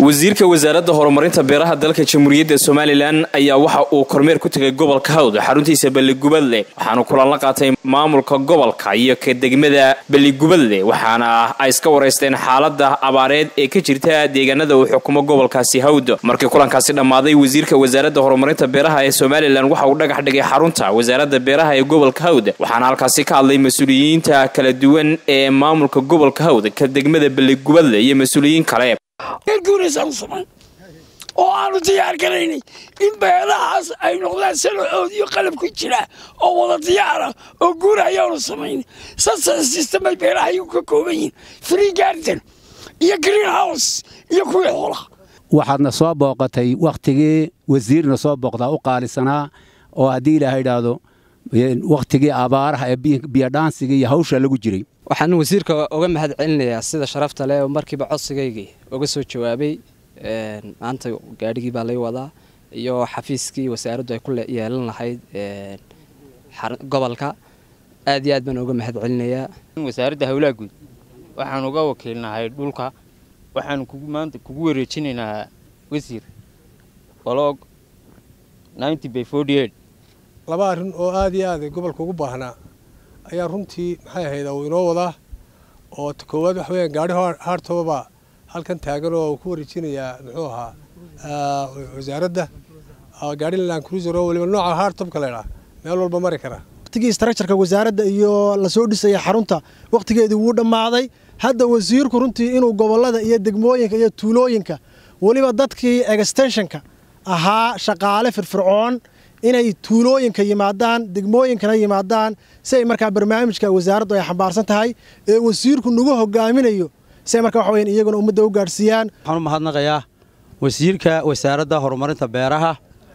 wasiirka wasaaradda horumarinta beeraha dalka jamhuuriyadda somalilan ayaa waxa uu kormeer ku tegay gobolka hawd xaruntiisa balligubadle waxaanu kulan la qaatay maamulka gobolka iyo ka degmada balligubadle waxaana ay iska waraysteen xaalada abaareed ee ka jirta deegaanada uu xukumo gobolkaasi hawd markii kulankaasi dhammaaday wasiirka wasaaradda horumarinta beeraha ee somalilan waxa uu dhagax dhigay xarunta wasaaradda beeraha ee gobolka hawd waxaana halkaasi ka hadlay mas-uuliyiinta kala duwan ee maamulka gobolka hawd ka degmada balligubadle iyo mas-uuliyiin kale guuraysaan u samayn oo aanu diyaar garaynay in beelahaas ay noqdaan salaxoodiyo qalab ku jira oo wada diyaara oo guura ayaanu samaynay sasa system ay beelaha iyagu ka kooban yihiin free garden iyo green house iyo kuwii xoolaha waxaadna soo booqatay wakhtigii wasiirna soo booqdaa u qaalisanaa oo haddii ilaaha idhaahdo wakhtigii abaaraha ee biyodhaansiga iyo hawsha lagu jiray waxaan wasiirka uga mahad celinayaa sida sharafta leh oo markiiba codsigaygii uga soo jawaabay maanta gaadhigii baa lay wadaa iyo xafiiskii wasaaraddu ay ku yeelan lahayd gobolka aad iyo aad baan uga mahad celinayaa wasaaradda howlaha guud waxaan uga wakiilnahay dhulka waxaan maanta kugu wareejinaynaa wasiir baloog laba arrin oo aad iyo aad gobolka ugu baahnaa ayaa runtii maxay ahayd uu inoo wadaa oo koowaad waxa weyaan gaari haartobaba halkan taagan oo ku wareejinayaa muxuu ahaa wasaaradda gaari land cruiser oo weliba nooca haartobka laydhaa meel walba mari kara waqtigii structureka wasaaradda iyo lasoo dhisaya xarunta wakhtigeedii wuu dhammaaday hadda wasiirku runtii inuu gobollada iyo degmooyinka iyo tuulooyinka weliba dadkii extenshonka ahaa shaqaale firfircoon inay tuulooyinka yimaadaan degmooyinkana yimaadaan si ay markaa barnaamijka wasaaraddu ay xambaarsan tahay ee wasiirku nagu hogaaminayo si ay markaa waxa weyan iyaguna ummadda u gaadhsiiyaan waxaan u mahadnaqayaa wasiirka wasaaradda horumarinta beeraha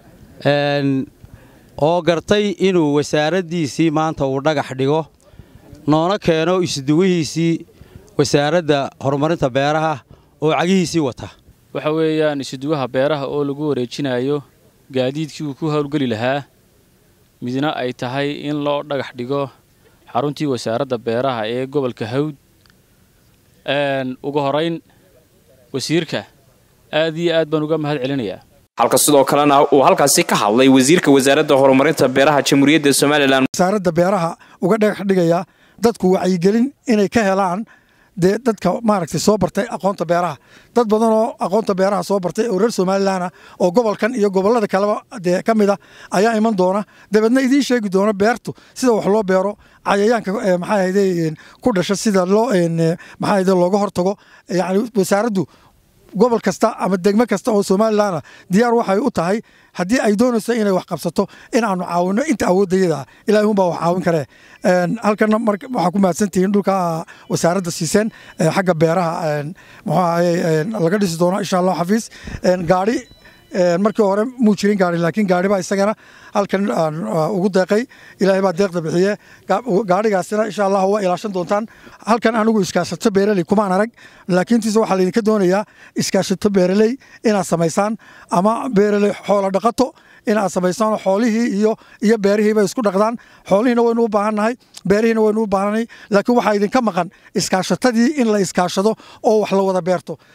oo gartay inuu wasaaraddiisii maanta uu dhagax dhigo noona keeno isduwihiisii wasaaradda horumarinta beeraha oo cagihiisii wata waxa weeyaan isuduwaha beeraha oo lagu wareejinayo gaadiidkii uu ku howlgeli lahaa midna ay tahay in loo dhagax dhigo xaruntii wasaaradda beeraha ee gobolka hawd ugu horayn wasiirka aad iyo aad baan uga mahad celinayaa halka sidoo kalena uu halkaasi ka hadlay wasiirka wasaaradda horumarinta beeraha jamhuuriyadda somalilan wasaaradda beeraha uga dhagax dhigaya dadku wacyigelin inay ka helaan dee dadka maaragtay soo bartay aqoonta beeraha dad badan oo aqoonta beeraha soo bartay oo reer somalilan ah oo gobolkan iyo gobollada kaleba dee ka mid a ayaa iman doona dabeedna idiin sheegi doona beertu sida wax loo beero cayayaanka maxaa ahayde ku dhasha sida loo maxaa ahayde looga hortago yacni wasaaraddu gobol kasta ama degmo kasta oo somalilanah diyaar waxay u tahay haddii ay doonayso inay wax qabsato in aanu caawino inta awoodayada ilahay unbaa wax caawin karee halkana waxaa ku mahadsantihiin dhulka wasaaradda siiseen xagga beeraha muxuu ahaye laga dhisi doono insha allah xafiis gaari markii hore muu jirin gaari laakiin gaari baa isagana halkan ugu deeqay ilaahay baa deeqda bixiye gaarigaasina insha allah waa ilaashan doontaan halkan anigu iskaashato beeraley kumaan arag laakiintiise waxaa laydinka doonayaa iskaashato beeraley inaad samaysaan ama beeraley xoola dhaqato inaad samaysaan xoolihii iyo iyo beerihiiba isku dhaqdaan xoolihiina waynu u baahannahay beerihiina waynu u baahannahay laakiin waxaa idinka maqan iskaashatadii in la iskaashado oo wax la wada beerto